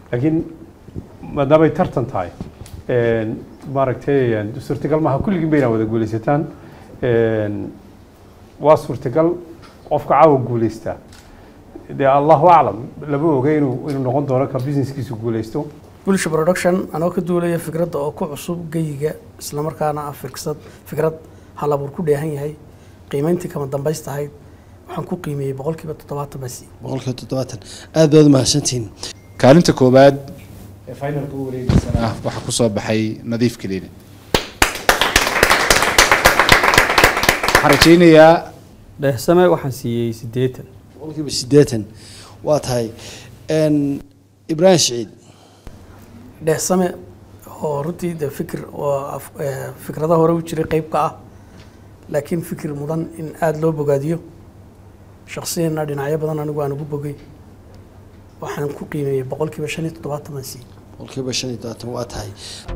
laakiin maadaamay tartan tahay maaragtay suurtagal maaha kulligiin ba inaa wada guulaysataan waa suurtagal qofka caawa guulaystaa dee allahu aclam lama oga inuu inuu noqon doono ka businesskiisu guulaysto bulsha production anoo ka duulaya fikradda oo ku cusub geyiga islamarkaana ah firsad fikrad halabuur ku dheehan yahay qiimeyntii kama dambaysta ahayd waxaan ku qiimeeyey boqolkiiba toddobaatan basi boqolkiiba toddobaatan aad baad umahadsantihiin kaalinta koowaad ee finalka u wareegiisana waxaa ku soo baxay nadiif keliine waxaan rajaynayaa dheehsame waxaan siiyey siddeetan boqolkiiba siddeetan waa tahay ibraahim siciid dheehsame oo runtii de fikir oo af- eh, fikrada hore u jiray qeyb ka ah laakiin fikir mudan in aada loo bogaadiyo shaksiyana dhinacyo badan anigu aan ugu bogay waxaan ku qiimeeyey boqolkiiba shan iyo toddobaatan baan siiyey boqolkiiba shan iyo todobaatan waa tahay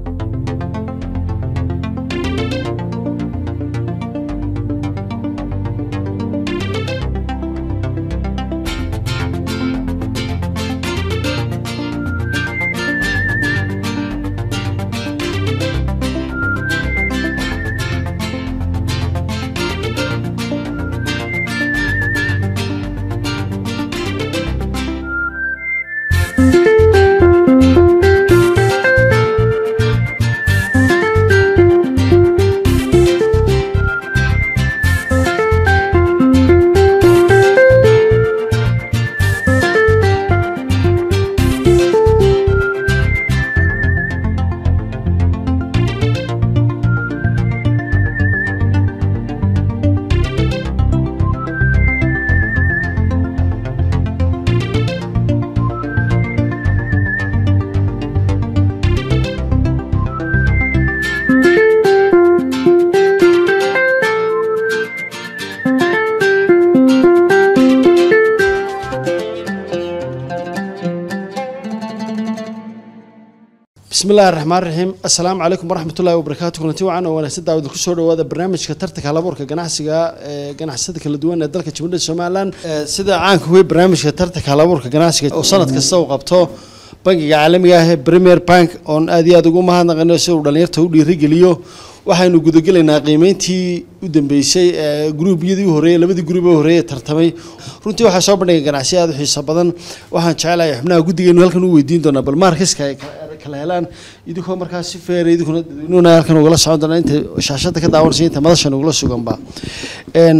bismi illaahi raxmaan raxiim assalaamu calaykum waraxmatullaahi wabarakaatu kulanti wacan oo wanaagsan daawada kusoo dhawaada barnaamijka tartanka halabuurka ganacsiga ee ganacsiyada kala duwan ee dalka jimhuriyadda somalilan Ee, sida caanka wey barnaamijka tartanka halabuurka ganacsiga oo sanad kasta uu qabto bangiga caalamiga ah ee premier bank oon aad iyo aad ugu mahadnaqano si uu dhalinyarta u dhiirigeliyo waxaynu gudagelaynaa qiimeyntii u dambeysay ee gruubyadii u horeeyey labadii gruub ee horeeyey ee tartamay runtii waxaa soo bandhigay ganacsiyo aad u xiiso badan waxaan jecelahay xubnaha guddigeenu halkan u weydiin doonaa bal maarkiska ay kala- kala helaan idinkoo markaa si feera idinkuna dadweynuhuna halkan ugala socon doonaa inta shaashada ka daawanaysa inta madashan ugula suganba Een,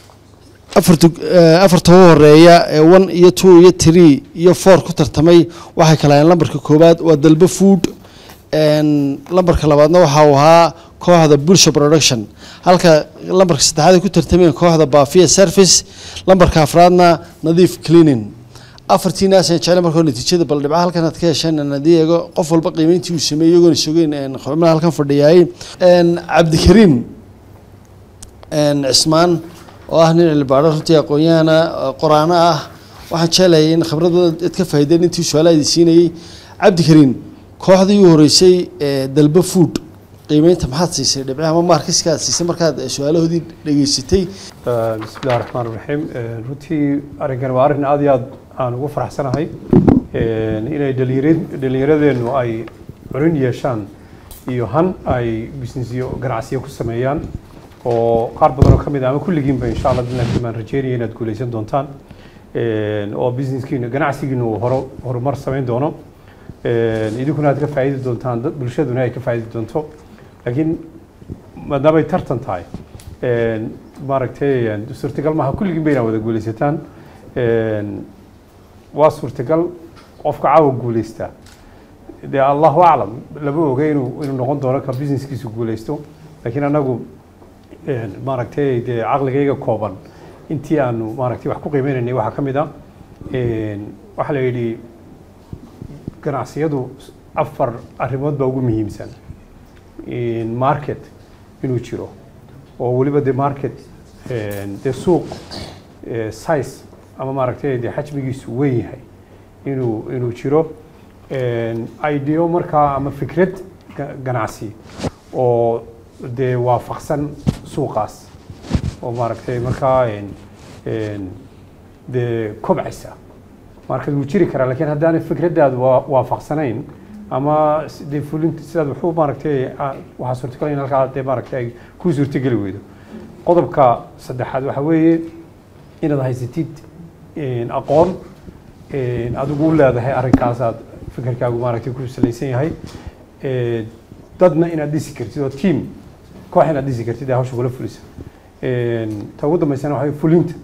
afarta eh, afarta ugu horeeya ee one iyo two iyo three iyo four ku tartamay waxay kala hayeen lambarka koowaad waa dalba food Een, lambarka labaadna waxa uu ahaa kooxda bulsha production halka lambarka saddexaad ay ku tartameen kooxda baafiya service lambarka afraadna nadiif cleaning afartiinaas aan jeclay markoo natiijada bal dhibca halkan aad ka hesheen aan haddii eego qof walba qiimeyntii uu sameeyey iyagoona sugeen een, xubnaha halkan fadhiyaay Een, cabdikariim een, cismaan oo ah nin cilbaadho runtii aqoon-yahana oo qoraano ah waxaan jeclayay in khibradooda aad ka faa'iideen intii su-aalaha idin siinayey cabdikariim kooxdii u horeysay ee dalba food qiimeynta maxaad siisay dhibcaha ama maarkiska aad siisay markaad eh, su-aalahoodii dhageysatay bismi illahi raxmaan raxiim runtii arrinkan waa arrin aad iyo aad aan ugu faraxsanahay inay dhalinyara- dhallinyaradeennu ay curin yeeshaan iyo han ay businessyo ganacsiyo ku sameeyaan oo qaar badan oo ka mid ah ama kulligiinba insha allah billahi baan rajeynaya inaad guuleysan doontaan oo businesskiina ganacsigiina uu horo horumar samayn doono idinkuna aad ka faa'iidi doontaan dad bulshaduna ay ka faa'iidi doonto laakiin maadaamay tartan tahay maaragtay suurtagal maaha kulligiin ba inaa wada guuleysataan waa suurtagal qofka caawa guuleystaa dee allahu aclam lama oga inuu inuu noqon doono ka businesskiisu guuleysto laakiin anagu maaragtay dee caqligayga kooban intii aanu maaragtay wax ku qiimeynaynay waxaa ka mid ah waxaa la yidhi ganacsiyadu afar arrimood baa ugu muhiimsan market inuu jiro oo weliba de market dee suuq size ama maaragtay dee xajmigiisu weyn yahay inuu inuu jiro ideo markaa ama fikrad ga- ganacsi oo dee waafaqsan suuqaas oo maaragtay markaa dee kobcaysa marka wuu jiri karaa laakiin haddaanay fikradaadu waa- waafaqsanayn ama s- dee fulinta sidaad wuxuu maaragtay a- waxaa suurtagal in halkaa dee maaragtay ay kuu suurtageli weydo qodobka saddexaad waxaa weeye inaad haysatid een, aqoon een, adigu u leedahay arrinkaasaad fikirkaagu maaragtay ku salaysan yahay Ee, dadna inaad dhisi kartid oo team koox inaad dhisi kartid ee hawsha kula fulisa Een, ta ugu dambeysana waxaa weeye fulinta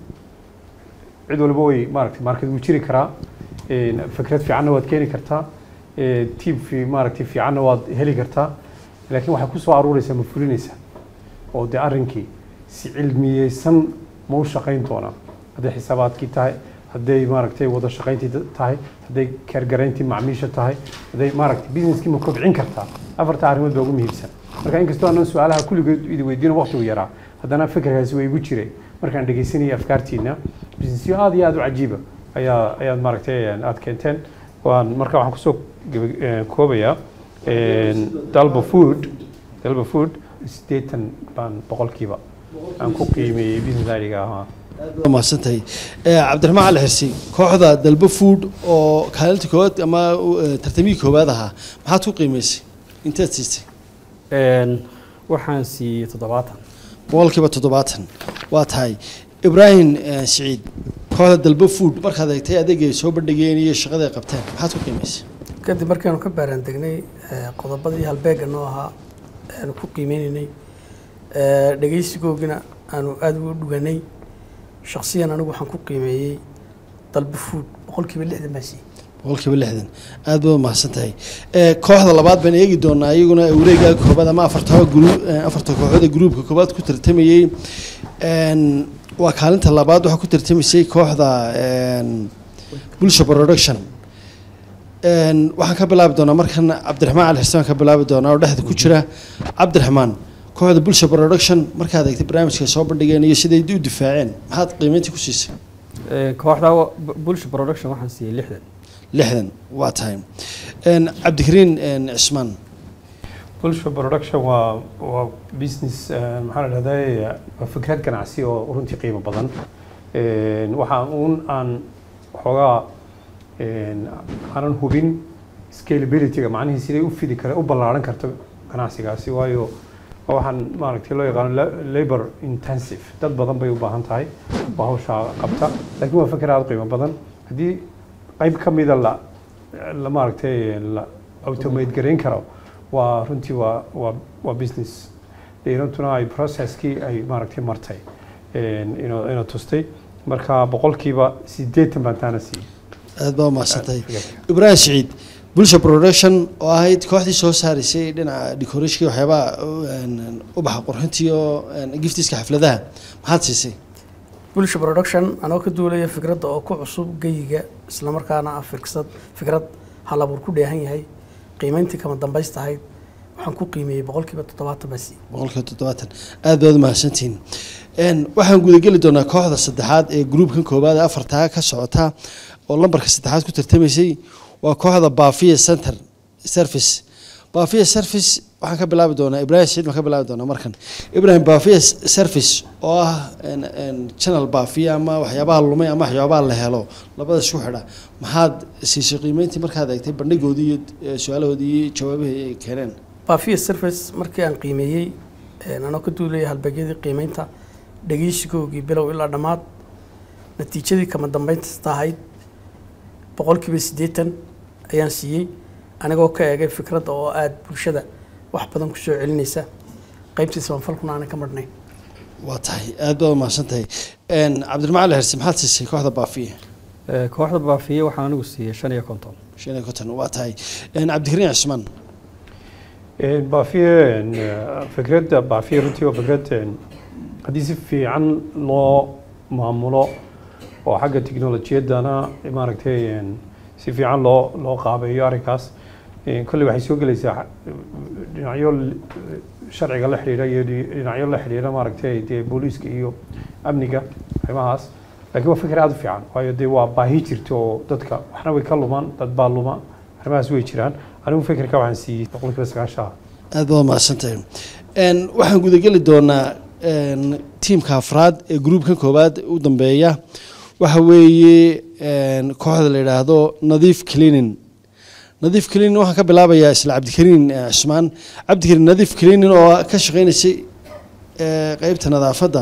cid walba way maaragtay market wuu jiri karaa Een, fikrad fiicanna waad keeni kartaa Ee, team fi maaragtay fiicanna waad heli kartaa laakiin waxay kusoo aruureysaa ma fulinaysaa oo dee arrinkii si cilmiyeysan ma u shaqayn doonaa hadday xisaabaadkii tahay hadday maaragtay wada shaqayntii da- tahay hadday kaargarayntii macmiisha tahay hadday maaragtay businesskii ma kobcin kartaa afarta arrimood baa ugu muhiimsan marka inkastoo aanan su-aalaha kulligood idi weydiino waqtigu yaraa haddana fikirkaasi waa igu jiray markaan dhegeysanayay afkaartiina businessyo aad iyo aad u cajiiba ayaa ayaad maaragtay aad keenteen waan marka waxaan kusoo geba- eh, koobayaa een, dalba food dalba food siddeetan baan boqolkiiba aan ku qiimeeyey business idga ahaa waa mahadsantahay Eh, cabdiraxmaan cali xirsi kooxda dalbo food oo kaalinta koowaad ama eh, tartamihii koowaad ahaa maxaad ku qiimeysay inteed siistay Een, waxaan siiyey toddobaatan boqolkiiba toddobaatan waa tahay ibraahim eh, siciid kooxda dalbo food markaad eegtay adeeg ay soo bandhigeen iyo shaqada ay qabteen maxaad ku qiimeysay kadib markaanu ka baaraan degnay eh, qodobadii halbeega noo ahaa aanu ku qiimeynaynay eh, dhegeysigoogina aanu aada ugu dhuganay shakhsiyan anigu waxaan ku qiimeeyey dalba food boqolkiiba lixdan baa siiyey boqolkiiba lixdan aad baad mahadsan tahay Eh, kooxda labaad baan eegi doonaa iyaguna wareegaa koobaad ama afarta gru- eh, afarta kooxood ee gruubka koobaad ku tartamayey Een, waa kaalinta labaad waxaa ku tartamaysay kooxda een, bulsha production Een, waxaan ka bilaabi doonaa markan cabdiraxmaan cali xirsan ka bilaabi doonaa oo dhexda ku jira cabdiraxmaan kooxda bulsha production markaad eegtay barnaamijka ay soo bandhigeen iyo siday u difaaceen maxaad qiimeyntii ku siisay Een, kooxda wa- bu- bulsha production waxaan siiyey lixdan lixdan waa tahay Een, cabdikariin een, cismaan bulsha production waa waa business eh, maxaa la dhahdaa waa fikrad ganacsi oo runtii qiimo badan Een, waxaa uun aan xoogaa een, aanan hubin scalability-ga macnihii siday u fidi kara u ballaaran karto ganacsigaasi waayo waa waxaan maaragtay loo yaqaano la- labor intensive dad badan bay u baahan tahay oo hawshaa qabta laakiin waa fikir aada u qiimo badan haddii qayb ka mida la la maaragtay la automate garayn karo waa runtii waa waa waa business dheerantuna ay processkii ay maaragtay martay een, inuu inuu tustay marka boqolkiiba siddeetan baan taana siiyey aad baa umahadsantahay fikirka. ibraahim siciid bulsha production oo ahayd kooxdii soo saaraysay dhinaca decorationka iyo waxyaabaha een, ubaxa qurxinta iyo een, giftiska xafladaha maxaad siisay bulsha production anoo ka duulaya fikradda oo ku cusub geyiga islamarkaana ah firsad fikrad hal abuur ku dheehan yahay qiimeyntii kama dambaysta ahayd waxaan ku qiimeeyey boqolkiiba toddobaatan baa siiyey boqolkiiba toddobaatan aad baad umahadsantihiin Een, waxaan gudageli doonaa kooxda saddexaad ee gruubkan koowaad ee afartaa ka socota oo lambarka saddexaad ku tartamaysay waa kooxda baafiya center service baafiya service waxaan ka bilaabi doonaa ibraahim siciid baan ka bilaabi doonaa markan ibraahim baafiya service oo ah een, een, channel baafiya ama waxyaabaha lumay ama waxyaabaha la helo labada isku xidha maxaad siisay qiimeyntii markaad eegtay bandhigoodii iyo eh, su-aalahoodii iyo jawaabihii ay keeneen baafiya service markii aan qiimeeyey een, anoo ka duulaya halbeegyadii qiimeynta dhegeysigoogii bilow ilaa dhammaad natiijadii kama dambaysta ahayd boqolkiiba siddeetan ayaan siiyey anigoo ka eegay fikradda oo aada bulshada wax badan kusoo celinaysa qaybtii sabanfalkuna aanan ka marnayn waa tahay aad baad umahadsan tahay Een, cabdiraxmaan ali xirsi maxaad siisay kooxda baafiya Ee, kooxda baafiye waxaan anigu siiyey shan iyo konton shan iyo konton waa tahay Een, cabdikariin cismaan Een, baafiye een, eh, fikradda baafiye runtii waa fikrad een, haddii si fiican loo maamulo oo xagga tiknolojiyadana maaragtay een, si fiican loo loo qaabeeyo arrinkaas Een, kolley waxay soo gelaysaa xa- dhinacyo l- sharciga la xidhiidha iyo dhi- dhinacyo la xidhiidha maaragtay dee booliiska iyo amniga arrimahaas laakiin waa fikir aada u fiican waayo dee waa baahi jirta oo dadka waxna way ka lumaan dad baa luma arrimahaas way jiraan anigu fikirka waxaan siiyey boqolkiiba sagaashan aad baad umahadsan tahay Een, waxaan gudageli doonaa een, tiimka afraad ee gruubkan koowaad u dambeeya waxa weeye een, kooxda la yidhaahdo nadiif cleaning nadiif cleaning waxaan ka bilaabayaa isla cabdikariin eh, cusmaan cabdikariin nadiif cleaning oo ka shaqeynaysay eh, qeybta nadaafadda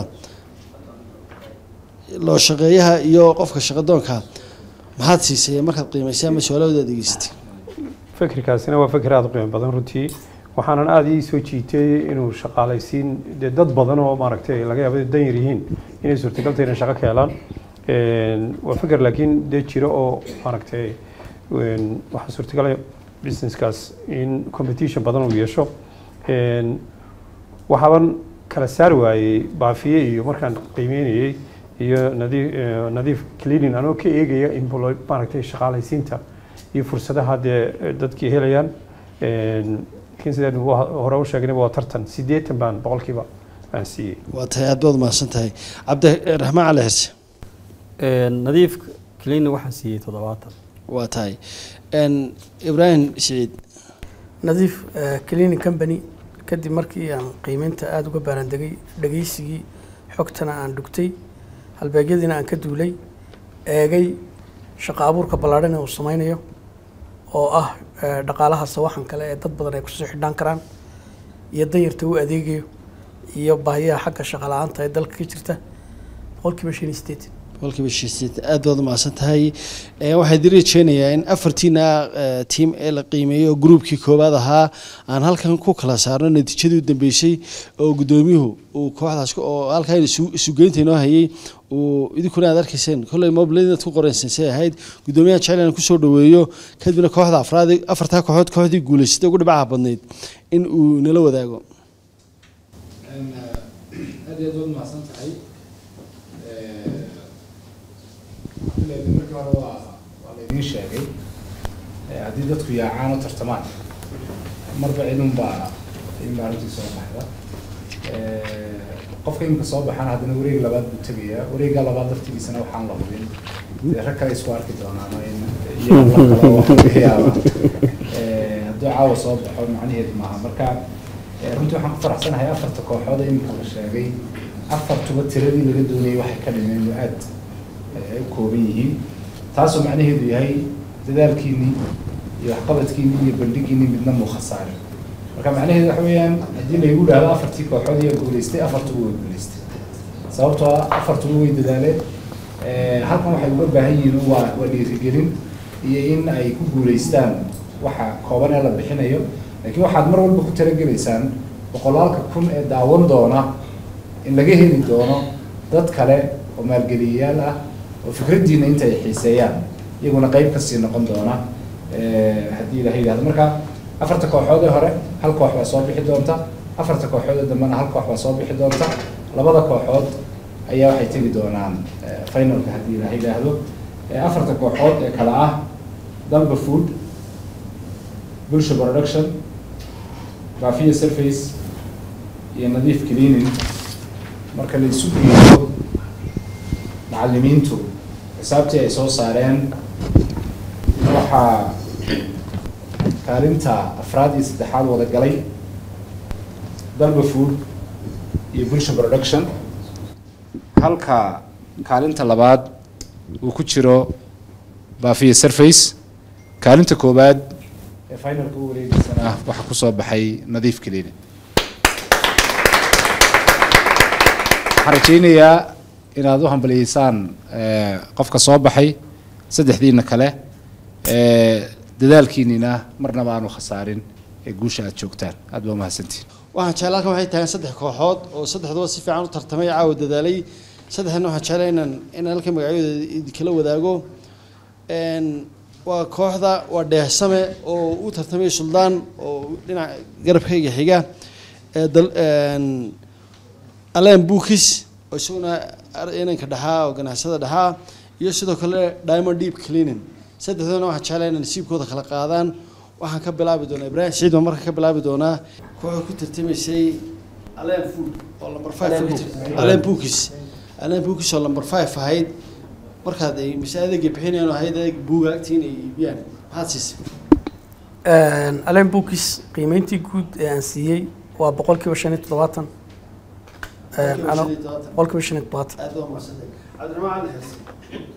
loo shaqeeyaha iyo qofka shaqadoonka maxaad siisay markaad qiimaysay ama su-aalahooda adegeysatay fikirkaasina waa fikir aada u qiimo badan runtii waxaanan aada ii soo jiitay inuu shaqaalaysiin dee dad badan oo maaragtay laga yaabo inay dan yar yihiin inay suurtagal tahay inay shaqo ka helaan Een, waa fikir laakiin dee jiro oo maaragtay een, waxaa suurtagal ah businesskaas in competition badan uu yeesho Een, waxaaban kala saari waayey baafiye iyo markaan qiimeynayey iyo nadiif eh, nadiif cleaning anoo ka eegaya employ maaragtay shaqaalaysiinta iyo fursadaha dee eh, dadkii helayaan Een, laakiin sidaan wa- hore u sheegnayba waa tartan siddeetan baan boqolkiiba aan siiyey waa tahay aad baad mahadsan tahay cabdiraxmaan cali xirse nadiif cleaning waxaan siiyey toddobaatan waa tahay Een, ibraahim siciid nadiif eh, cleaning company kadib markii aan qiimeynta aada uga baarandegay dhegeysigii xogtana aan dhugtay halbeegyadiina aan ka duulay eegay shaqo abuurka ballaadhan ee uu sameynayo oo ah eh, dhaqaalaha sawaxan kale ee dad badan ay kusoo xidhaan karaan iyo danyarta u adeegayo iyo baahiyaha xagga shaqo la-aanta ee dalka ka jirta boqolkiiba shan iyo siddeetan boqolkiiba shan aad baad umahadsan tahay Ee, waxaan idin rajeynayaa in afartiina eh, tiim ee la qiimeeyey oo gruubkii koowaad ahaa aan halkan ku kala saarno natiijadii u dambeysay oo guddoomiyuhu uu kooxdaas ku- oo halkan isu- isugeynta inoo hayay uu idinkuna aad arkayseen kolley mobilada inaad ku qoreysan say ahayd guddoomiyaha jecel inaan kusoo dhaweeyo kadibna kooxda afraad afartaa kooxood kooxdii guuleysatay ugu dhibcaha badnayd in uu nala wadaago aad iyo aad waad mahadsan tahay Ilaa markii hore waa waa laydin sheegay Eh, haddii dadku yaacaan oo tartamaan marba cidunbaa in arrintii soo baxda Eh, qofka imika soo baxana haddana wareeg labaad buu tegayaa wareegga labaad laftigiisana waxaan la hubin dee rag kale isku arki doonaan oo in iyaga la kala waa laga yaabaa Eh, hadduu caawa soo baxo macnaheedu maaha marka eh, runtii waxaan ku faraxsanahay afarta kooxood ee imika la sheegay afartuba tiradii laga doonayay waxay ka dhimeen oo aad eh, ay u kooban yihiin taasoo macnaheedu yahay dadaalkiinii iyo waxqabadkiinii iyo bandhigiinii midna muu khasaarin marka macnaheedu waxa weeyaan haddii laygu dhahdo afartii kooxood ayaa guuleystay afartuba way guuleystay sababtoo ah afartuba way dadaaleen Eh, halkan waxay uga baahan yihiin waa waa dhiirigelin iyo in ay ku guuleystaan waxa kooban ee la bixinayo laakiin waxaad mar walba ku talagelaysaan boqolaalka kun ee daawan doona in laga heli doono dad kale oo maalgeliyayaal ah oo fikraddiina inta ay xiiseeyaan iyaguna qayb kasii noqon doona eh, haddii ilaha yidhahdo marka afarta kooxood ee hore hal koox baa soo bixi doonta afarta kooxood ee dambena hal koox baa soo bixi doonta labada kooxood ayaa waxay tegi doonaan eh, finalka haddii ilaha yidhaahdo Eh, afarta kooxood ee kale ah dalba food bulsha production baafiya surface iyo nadiif cleaning marka la isu geeyo macallimiintu xisaabtii ay soo saareen waxaa kaalinta afraad iyo saddexaad wada galay dalba food iyo bulsha production halka kaalinta labaad uu ku jiro baafiya surface kaalinta koowaad ee finalka u wareegiisana waxaa kusoo baxay nadiif cleaning waxaan rajaynayaa inaad u hambaliyeysaan eh, qofka soo baxay saddexdiina kale eh, dadaalkiinina marnaba aanu khasaarin ee guusha aad joogtaan aad baa umahadsantihin waxaan jeclaa halkan waxay tahay saddex kooxood oo saddexduba si fiican u tartamay caawa dadaalay saddexdana waxaan jeclaa inaan inaan halkan magacyadooda idinkala wadaago Een, waa kooxda waa dheehsame oo u tartamay suldaan oo dhinaca garabkayga xiga ee dal een, aleen buukis oo isaguna ar- inanka dhaxaa oo ganacsada dhaxaa iyo sidoo kale diamond deep cleaning saddexdoodana waxaan jeclaa inay nasiibkooda kala qaadaan waxaan ka bilaabi doonaa ibraahim siciid baan marka ka bilaabi doonaa kooxda ku tartamaysay aleen food oo number five ku jirta aleen buukis aleen buukis oo number five ahayd markaad ay mise adeegay bixinayaan oo ahayd adeeg buuga agtiin ay iibiyaan maxaad siisay alen bookis qiimeyntii guud ee aan siiyey waa boqolkiiba shan iyo toddobaatan Boqolkiiba shan iyo toddobaatan. boqolkiiba shan iyo toddobaatan aad baa mahadsantahay cabdiraxmaan cali xirsi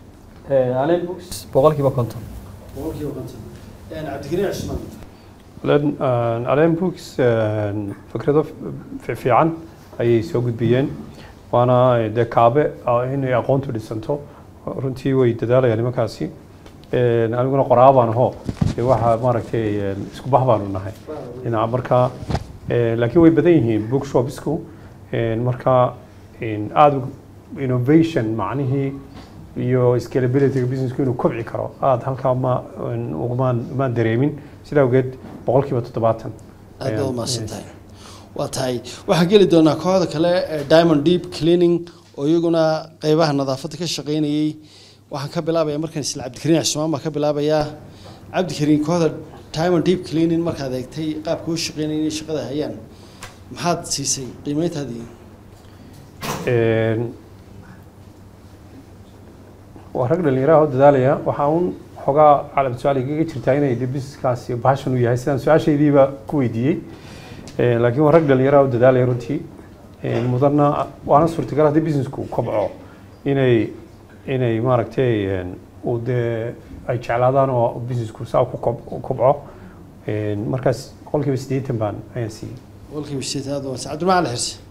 alen books boqolkiiba konton boqolkiiba konton cabdikariin cismaan Len- een, Allen Books een, fikrado fi- fiican ayay soo gudbiyeen waana dee kaabe ah inay aqoontu dhisanto runtii way dadaalayaan nimankaasi Een, aniguna qoraa baan aho dee waxa maaragtay een, isku bah baanu nahay dhinaca marka een, laakiin way badan yihiin bookshopsku een, marka een, aad u- innovation macnihii iyo scalability businessku inuu kobci karo aad halkaa ma een, ugumaan umaan dareemin sidaa awgeed boqolkiiba toddobaatan aad baad ayaan- umahadsan tahay waa tahay waxaan geli doonaa kooxda kale ee diamond deep cleaning oo iyaguna qeybaha nadaafadda ka shaqeynayay waxaan ka bilaabaya markaan isla cabdikariin cismaan baan ka bilaabayaa cabdikariin kooxda diamond deep cleaning markaad eegtay qaabka u shaqeynayay inay shaqada hayaan maxaad siisay qiimeyntaadii Een, waa rag dhalinyaraha oo dadaalaya waxaa un xogaa calab su-aal igaga jirtaa inay de businesskaasi passion u yahay sidaan su-aashaydiiba ku weydiiyey Een, laakiin waa rag dhalinyaraha oo dadaalaya runtii Een, mudanna waana suurtagal haddii businessku kobco inay inay maaragtay een, uu dee ay jeclaadaan oo businessku saa ku kob- u kobco Een, markaas boqolkiiba siddeetan baan ayaan siiyey boqolkiiba sideetan aad umahadsan cabdiramaan ali xirsi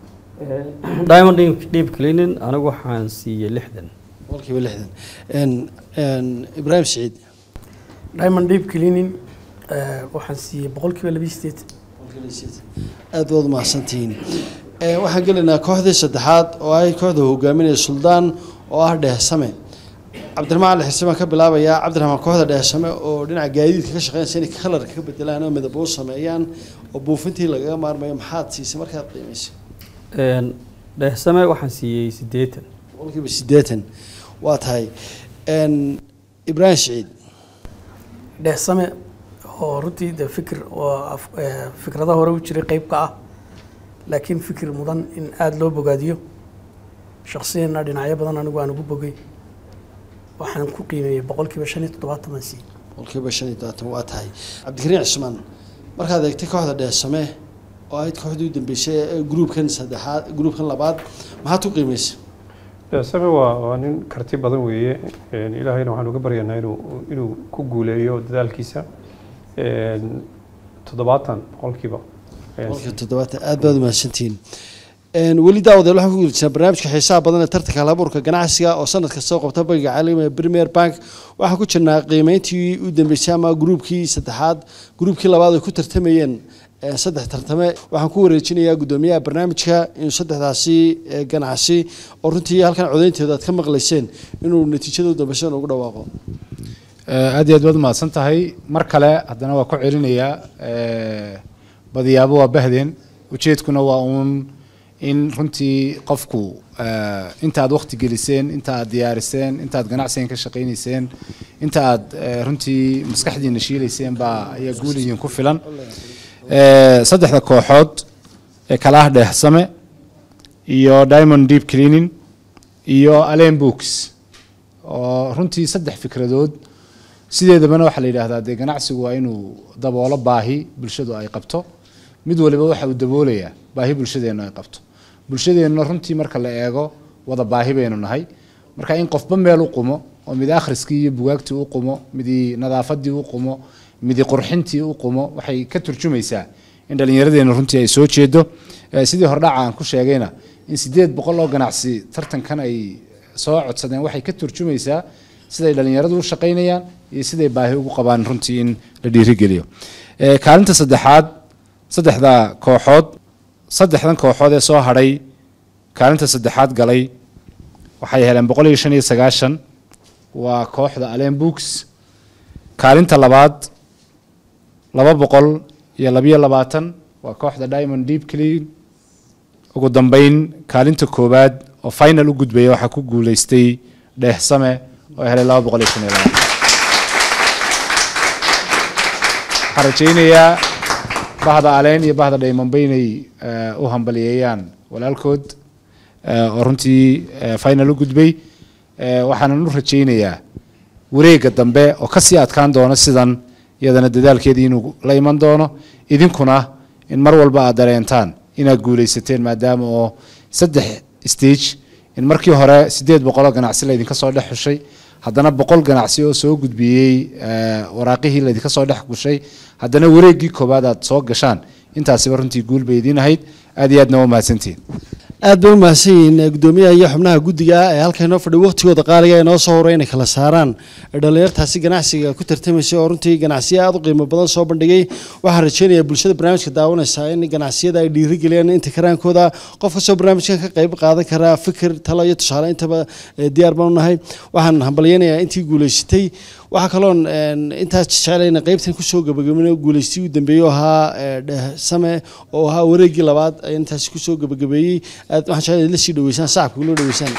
diamond deep- deep cleaning anigu waxaan siiyey lixdan boqolkiiba lixdan Een, een, ibraahim siciid diamond deep cleaning eh, waxaan siiyey boqolkiiba laba iyo siddeetan boqolkiiba sideetan aad baad umahadsantihiin Een, waxaan gelaynaa kooxdii saddexaad oo ay kooxda hogaaminaya suldaan oo ah dheehsame cabdiraxmaan ali xirsi baan ka bilaabayaa cabdiraxmaan kooxda dheehsame oo dhinaca gaadiidka ka shaqeynaysa inay kalarka ka bedelaan oo midabo u sameeyaan oo buufintii lagaga maarmayo maxaad siisay markaad qiimaysay Een, dheehsame waxaan siiyey siddeetan boqolkiiba sideetan waa tahay Een, ibraahim siciid dheesame oo runtii de fikir oo af- eh, fikrada hore u jiray qeyb ka ah laakiin fikir mudan in aada loo bogaadiyo shaksiyana dhinacyo badan anigu aan ugu bogay waxaan ku qiimeeyey boqolkiiba shan iyo toddobaatan baan siiyey boqolkiiba shan iyo todobaatan waa tahay cabdikariin cismaan markaad eegtay kooxda dheesame oo ahayd kooxdii u dambeysay ee gruubkan saddexaad gruubkan labaad maxaad ku qiimaysay same waa waa nin karti badan weeye Een, ilaahayna waxaan uga baryanaa inuu inuu ku guuleeyo dadaalkiisa Een, toddobaatan boqolkiiba ayaan boqolkiiba toddobaatan aad baad umahadsantihiin Een, weli daawadeel waxaan ku guuleysanaa barnaamijka xiisaha badan ee tartanka halabuurka ganacsiga oo sanad kasta soo qabta bangiga caalamiga ee premier bank waxaan ku jirnaa qiimeyntii u dambeysay ama gruubkii saddexaad gruubkii labaad ay ku tartamayeen ee, saddex tartame waxaan ku wareejinayaa guddoomiyaha barnaamijka inuu saddexdaasi ee, ganacsi oo runtii halkan codeynteeda aad ka maqlayseen inuu natiijada u dambeysay ugu dhawaaqo aad iyo aad baad umahadsan tahay mar kale haddana waa ku celinayaa eh, badiyaabo waa bahdeen ujeedkuna waa uun in runtii qofku eh, inta aad waqti geliseen inta aad diyaariseen inta aad ganacsigan ka shaqaynayseen inta aad eh, runtii maskaxdiina shiilayseen baa ayaa guul idin ku filan Eh, saddexda kooxood ee kala ah dheehsame iyo diamond deep cleaning iyo allen books oo runtii saddex fikradood sideedabana waxaa la yidhaahdaa dee ganacsigu waa inuu daboolo baahi bulshadu ay qabto mid waliba waxa uu daboolayaa baahi bulshadeennu ay qabto bulshadeenna runtii marka la eego wada baahi baynu nahay marka in qofba meel u qumo oo mid akhriskii iyo bugaagtii u qumo midii nadaafadii u qumo midi qurxintii u qumo waxay ka turjumaysaa in dhallinyaradeena runtii ay soo jeedo Eh, sidii hordhaca aan ku sheegayna in sideed boqol oo ganacsi tartankan ay soo codsadeen waxay ka turjumaysaa siday dhallinyaradu u shaqaynayaan iyo siday baahi ugu qabaan runtii in la dhiirigeliyo Eh, kaalinta saddexaad saddexda kooxood saddexdan kooxood ee soo hadhay kaalinta saddexaad galay waxay heleen boqol iyo shan iyo sagaashan waa kooxda allen books kaalinta labaad laba boqol iyo labiyo labaatan waa kooxda diamond deep clean ugu dambeyn kaalinta koowaad oo final u gudbaya waxaa ku guuleystay dheehsame oo helay laba boqol iyo shan iyo labaatan waxaan rajaynayaa bahda aleen iyo bahda dhaymanba inay eh, u hambaliyeeyaan walaalkood eh, oo runtii eh, final u gudbay Eh, waxaanan u rajaynayaa wareega dambe oo kasii adkaan doono sidan iyadana dadaalkeedii inuu la iman doono idinkuna in mar walba aad dareentaan inaad guuleysateen maadaama oo saddex stage in markii hore sideed boqoloo ganacsi laydinka soo dhex xushay haddana boqol ganacsi oo soo gudbiyey eh, waraaqihii laydinka soo dhex gushay haddana wareeggii koowaad aad soo gashaan intaasiba runtii guul bay idiin ahayd aad iyo aadna waa mahadsantihiin aad bay u mahadsan yihiin eh, gudoomiyaha iyo xubnaha guddiga ee halka inoo fadhiya waqtigooda qaaliga ee noo soo horay inay kala saaraan dhalinyartaasi ganacsiga ku tartamaysa oo runtii ganacsiyo aad u qiimo badan soo bandhigay waxaan rajeynayaa bulshada barnaamijka daawanaysa in ganacsiyada ay dhiirigeliyaan inta karaankooda qof kastoo barnaamijkan ka qayb qaadan karaa fikir talo iyo tusaale intaba eh, diyaar baan u nahay waxaan hambalyeynayaa intii guuleysatay waxaa kaloon een, intaas jeclayna qaybtan kusoo gabagabin guuleystii u dambeeyey oo ahaa eh, dhehsame oo ahaa wareeggii labaad ayaan intaasi kusoo gabagabeeyey aad waxaan jeclay la sii dhaweysaan sacabka loo dhaweysaan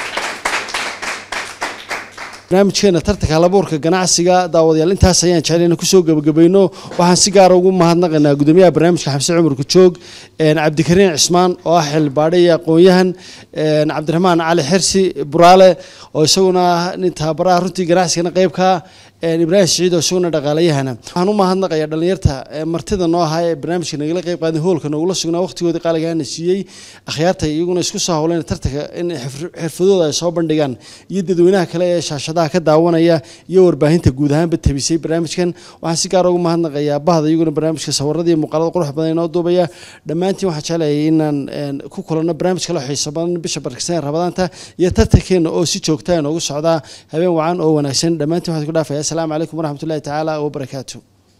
barnaamijkeena tartanka halabuurka ganacsiga daawadayaal intaas ayaan jeclayna kusoo gabagabayno waxaan si gaara ugu mahadnaqaynaa gudoomiyaha barnaamijka xamse cumar kujoog een, cabdikariin cismaan oo ah xildhibaadhe iyo aqoon-yahan een, cabdiraxmaan cali xirsi buraale oo isaguna ah nin tababaraha runtii ganacsigana qayb ka ah een, ibraahim siciid oo isaguna dhaqaalayahana waxaan u mahadnaqayaa dhalinyarta ee martida noo ahaa ee barnaamijka nagala qayb qaaday hoolka nogula sugnaa waqtigoodii qaaligaana siiyey akhyaarta iyaguna isku soo howleen tartanka in xirf- xirfadooda ay soo bandhigaan iyo dadweynaha kale ee shaashadaha ka daawanaya iyo warbaahinta guud ahaanba tabisay barnaamijkan waxaan si gaar ugu mahadnaqayaa bahda iyaguna barnaamijka sawirada iyo muuqaalada qurux badan inoo duubaya dhammaantiin waxaan jeclayay inaan een, ku kulanno barnaamij kale oo xiiso badan bisha barkisan ee rabadaanta iyo tartankeena oo si joogta inoogu socdaa habeen wacan oo wanaagsan dhammaantiin waxaan ku dhaafaya asalaamu calaykum waraxmatullahi tacaala wabarakaatu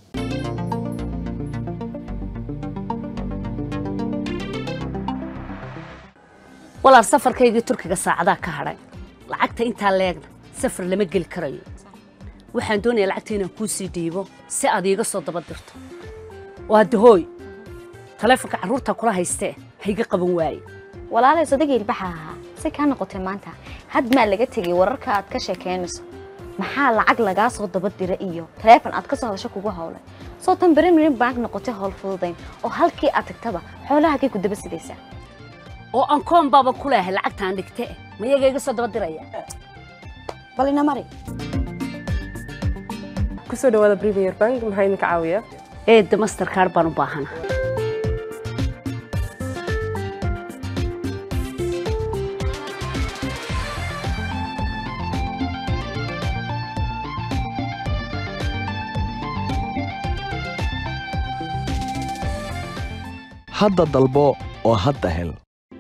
walaal safarkaygii turkiga saacadaa ka hadhay lacagta intaa leegna safar lama geli karayo waxaan doonayaa lacagta inaan kuu sii dhiibo si aad iiga soo daba dirto waa dahooy taleefonka carruurta kula haystee hayga qaban waaye walaalay sodagii ilbaxa ahaa si kaa noqotay maanta had maa laga tegay wararka aad ka sheekeynayso maxaa lacag lagaa soo daba dira iyo taleefon aad ka soo hadasho kugu howlay soo tan berimirin bank noqotay howl fududayn oo halkii aad tagtaba xoolahagay ku daba sidaysaa oo aan koon baaba ku leehay lacagtaan dhigte mayaga iga soo daba diraya bal ina mari kusoo dhawaada premier bank maxaa idinka caawiya eedda masterkaar baan u baahana hadda dalbo oo hadda hel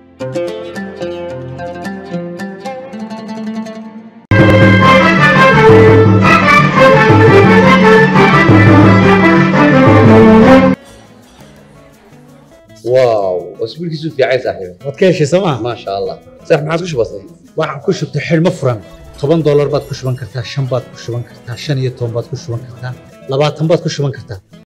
واو اسبوع كيسو في عايز صاحبي waad ka heshay sooma ما شاء الله صح ما عادش بسيط waxaan ku shubtay xidhmo furan toban doolar baad ku shuban kartaa shan baad ku shuban kartaa shan iyo toban baad ku shuban kartaa labaatan baad ku shuban kartaa